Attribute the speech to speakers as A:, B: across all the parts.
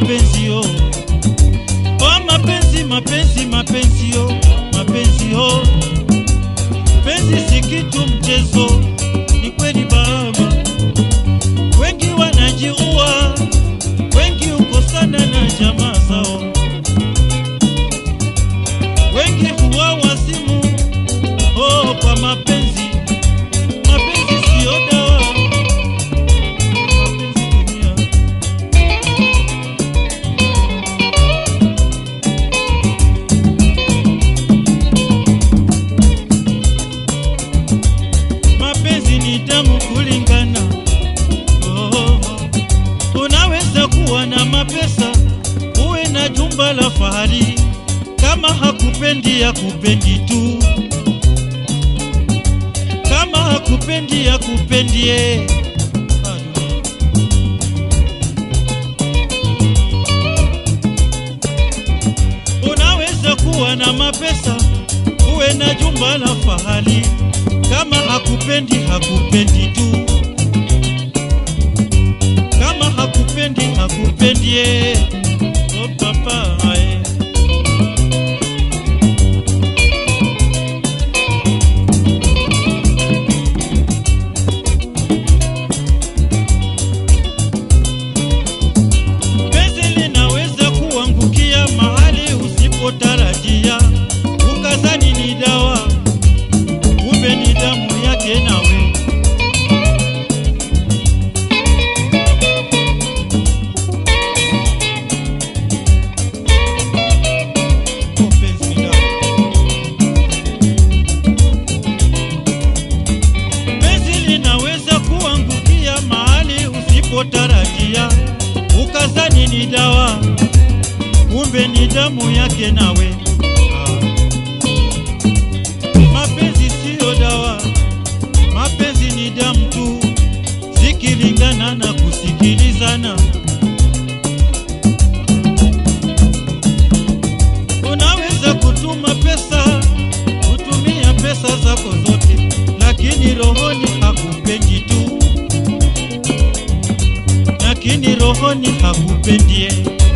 A: mapenzi yo oh mapenzi mapenzi mapenzi yo mapenzi yo penzi si kitu mchezo ni kweli baba wengi wanajiua wengi ukosana na jamaa zao wengi huwa wasimu oh kwa mapenzi mapenzi siyo dawa mapenzi dunia mapenzi ni damu kulingana. Oh, unaweza kuwa na mapesa uwe na jumba la fahari, kama hakupendi hakupendi tu, kama hakupendi hakupendie. Unaweza kuwa na mapesa uwe na jumba la fahari kama hakupendi hakupendi tu, kama hakupendi hakupendie. Oh papa ae. Penzi linaweza kuangukia mahali usipotarajia, ukazani ni dawa kumbe ni damu yake nawe. Oh, penzi ni dawa. Penzi linaweza kuangukia mahali usipotarajia, ukazani ni dawa, kumbe ni damu yake nawe. Ah. Mapenzi siyo dawa, mapenzi ni damu tu, zikilingana na kusikilizana. Unaweza kutuma pesa, kutumia pesa zako zote, lakini rohoni hakupendi tu, lakini rohoni hakupendie.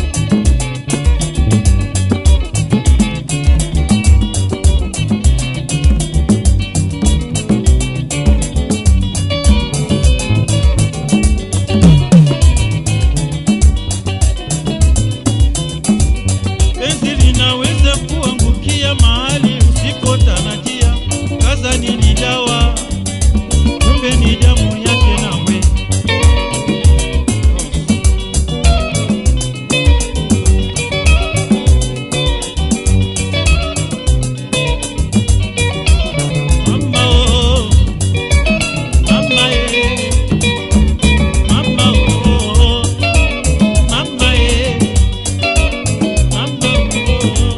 A: Penzi linaweza kuangukia mahali usipotarajia, kazani ni dawa, kumbe ni damu yake nawe. Mama oh, mama eh, mama oh, mama eh. Mama, oh.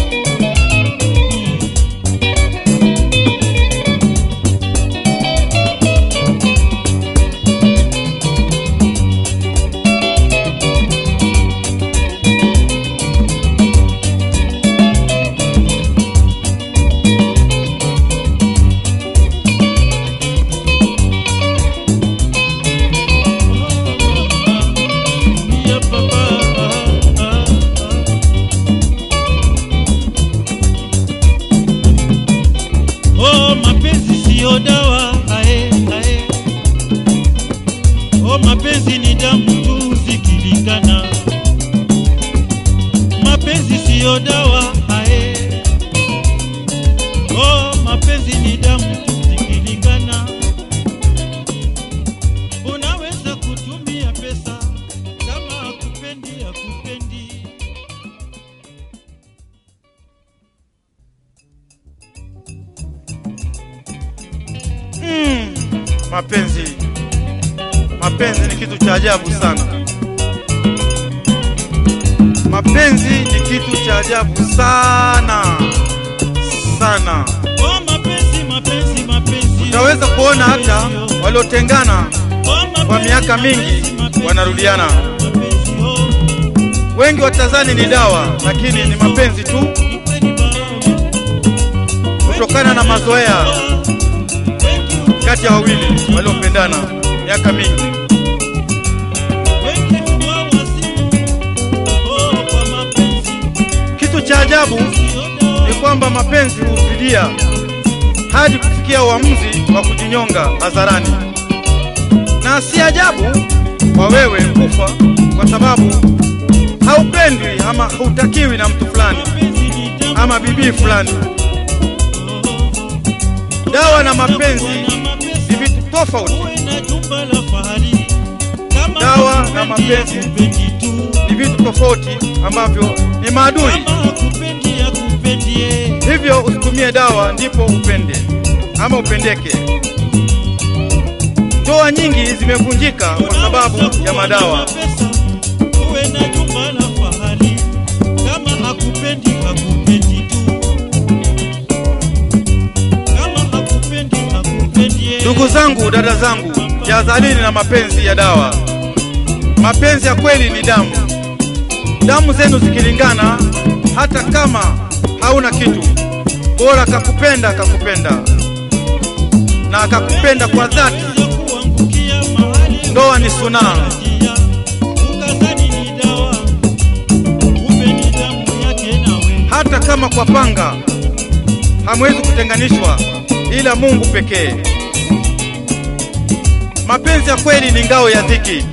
A: Yeah, papa. Oh, mapenzi siyo dawa ae, ae. Oh, mapenzi ni damu tu zikilingana. Mapenzi siyo dawa ae. Oh, mapenzi ni damu tu zikilingana. Unaweza kutumia pesa kama hakupendi hakupendi.
B: Mm, mapenzi mapenzi ni kitu cha ajabu sana. Mapenzi ni kitu cha ajabu sana sana.
A: Oh, mapenzi mapenzi mapenzi.
B: Utaweza kuona hata waliotengana
A: Oh,
B: kwa miaka mingi
A: mapenzi, mapenzi,
B: wanarudiana.
A: mapenzi, oh.
B: Wengi watazani ni dawa, lakini ni mapenzi tu, kutokana na mazoea kati ya wawili waliopendana miaka mingi. cha ajabu ni kwamba mapenzi hufidia hadi kufikia uamuzi wa kujinyonga hadharani, na si ajabu kwa wewe kufa kwa sababu haupendwi ama hautakiwi na mtu fulani ama bibii fulani. Dawa na mapenzi ni vitu tofauti. Dawa na mapenzi ni vitu tofauti ambavyo ni maadui. Hivyo usitumie dawa ndipo upende ama upendeke. Ndoa nyingi zimevunjika kwa sababu ya madawa.
A: Uwe na jumba la fahari, kama hakupendi hakupendi tu, kama hakupendi hakupendi yeye.
B: Ndugu zangu, dada zangu, jihadharini na mapenzi ya dawa. Mapenzi ya kweli ni damu. Damu zenu zikilingana, hata kama hauna kitu, bora kakupenda, kakupenda na akakupenda kwa dhati.
A: Kuangukia mahali
B: Ndoa ni sunaa.
A: ukatarajia, ukadhani ni dawa, kumbe ni damu yake nawe.
B: hata kama kwa panga hamwezi kutenganishwa, ila Mungu pekee. Mapenzi ya kweli ni ngao ya dhiki,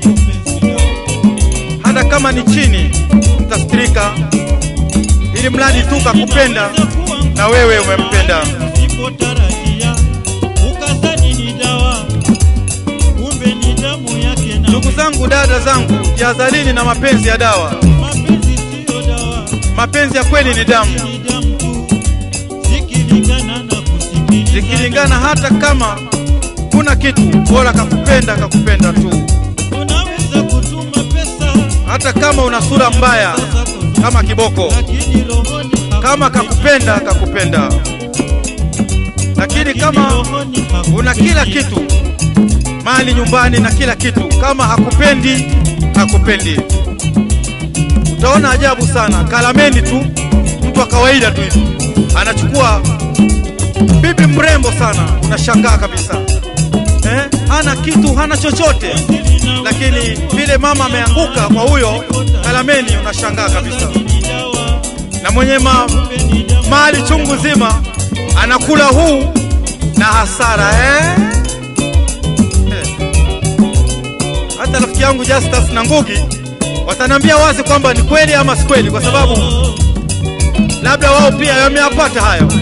B: hata kama ni chini mtastirika, ili mradi tu kakupenda na wewe umempenda.
A: Usipotarajia, ukadhani ni dawa, kumbe ni damu yake nawe.
B: Ndugu zangu, dada zangu, jihadharini na mapenzi ya dawa.
A: Mapenzi siyo dawa,
B: Mapenzi ya kweli ni damu,
A: ni damu tu, zikilingana na kusikilizana.
B: zikilingana, hata kama kuna kitu, bora kakupenda, kakupenda tu,
A: Unaweza kutuma pesa
B: hata kama una sura mbaya
A: zako,
B: kama kiboko.
A: lakini rohoni
B: kama kakupenda kakupenda, lakini kama
A: rohoni
B: una kila kitu, mali nyumbani na kila kitu, kama hakupendi hakupendi, utaona ajabu sana. Kalameni tu, mtu wa kawaida tu hivi anachukua bibi mrembo sana, unashangaa kabisa eh? Hana kitu, hana chochote, lakini vile mama ameanguka kwa huyo Kalameni, unashangaa kabisa
A: ni dawa,
B: na mwenye ma,
A: ni damu
B: mali chungu zima anakula huu na hasara eh? Eh. Hata rafiki yangu Justus na Ngugi wataniambia wazi kwamba ni kweli ama si kweli, kwa sababu labda wao pia wameyapata hayo.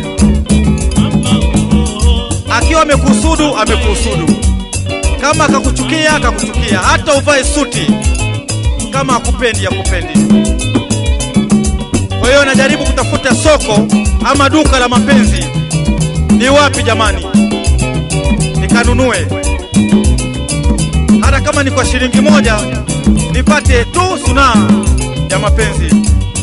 B: Akiwa amekusudu amekusudu, kama akakuchukia akakuchukia, hata uvae suti, kama akupendi akupendi. Kwa hiyo najaribu kutafuta soko ama duka la mapenzi, ni wapi jamani, nikanunue hata kama ni kwa shilingi moja, nipate tu sunaa ya mapenzi.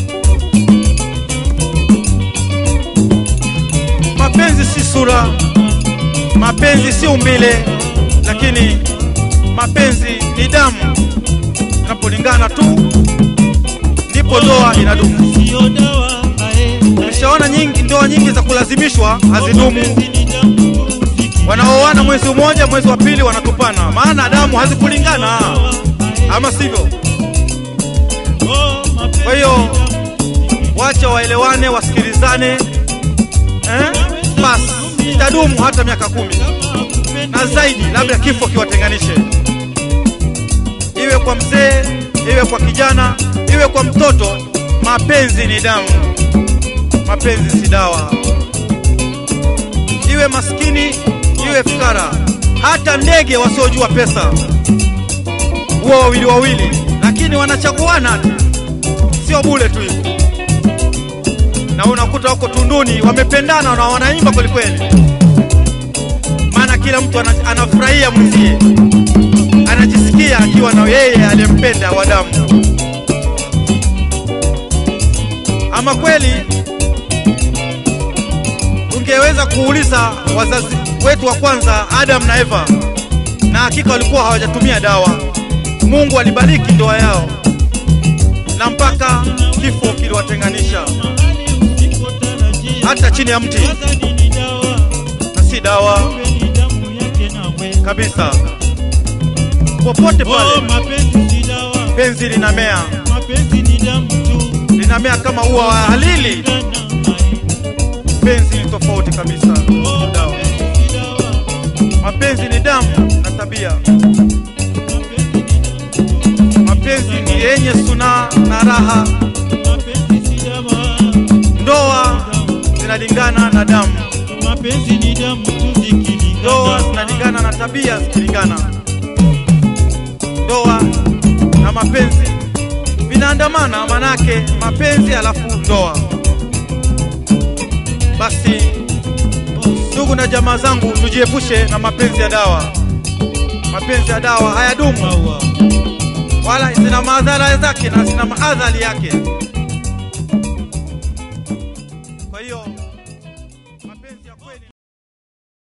B: Mapenzi si sura, mapenzi si umbile, lakini mapenzi ni damu. Inapolingana tu ndipo ndoa inadumu.
A: siyo dawa, ae,
B: Nimeshaona nyingi ndoa nyingi za kulazimishwa hazidumu.
A: mapenzi ni damu tu, zikilingana
B: Wanaoana mwezi mmoja, mwezi wa pili wanatupana, maana damu hazikulingana, ama sivyo?
A: Oh, mapenzi
B: Kwa hiyo
A: ni damu,
B: wacha waelewane, wasikilizane, eh? Basi itadumu hata miaka kumi
A: kama hakupendi
B: na zaidi, labda kifo kiwatenganishe, iwe kwa mzee, iwe kwa kijana, iwe kwa mtoto. Mapenzi ni damu, mapenzi si dawa. Iwe maskini, iwe fukara, hata ndege wasiojua pesa huwa wawili wawili, lakini wanachaguana tu, sio bule tu hivi. Na unakuta wako tunduni wamependana na wanaimba kwelikweli maana kila mtu ana- anafurahia mwenzie, anajisikia akiwa na yeye aliyempenda wa damu. Ama kweli, ungeweza kuuliza wazazi wetu wa kwanza Adam na Eva, na hakika walikuwa hawajatumia dawa. Mungu alibariki ndoa yao, na mpaka kifo kiliwatenganisha,
A: mahali usipotarajia,
B: hata chini ya mti,
A: kadhani ni dawa,
B: na si dawa
A: kumbe ni damu yake nawe.
B: kabisa. Popote
A: Oh,
B: pale
A: mapenzi si dawa,
B: penzi linamea
A: mapenzi ni damu tu,
B: lina linamea kama ua wa halili. Penzi ni tofauti kabisa. Dawa. Mapenzi ni damu na tabia. Mapenzi ni yenye suna na raha. Ndoa zinalingana na damu,
A: Mapenzi ni damu tu zikilingana.
B: ndoa zinalingana na tabia zikilingana. Ndoa na mapenzi vinaandamana, manake mapenzi alafu ndoa. Basi ndugu na jamaa zangu, tujiepushe na mapenzi ya dawa. Mapenzi ya dawa hayadumu
A: Maua.
B: wala zina madhara zake na zina maadhari yake. Kwa hiyo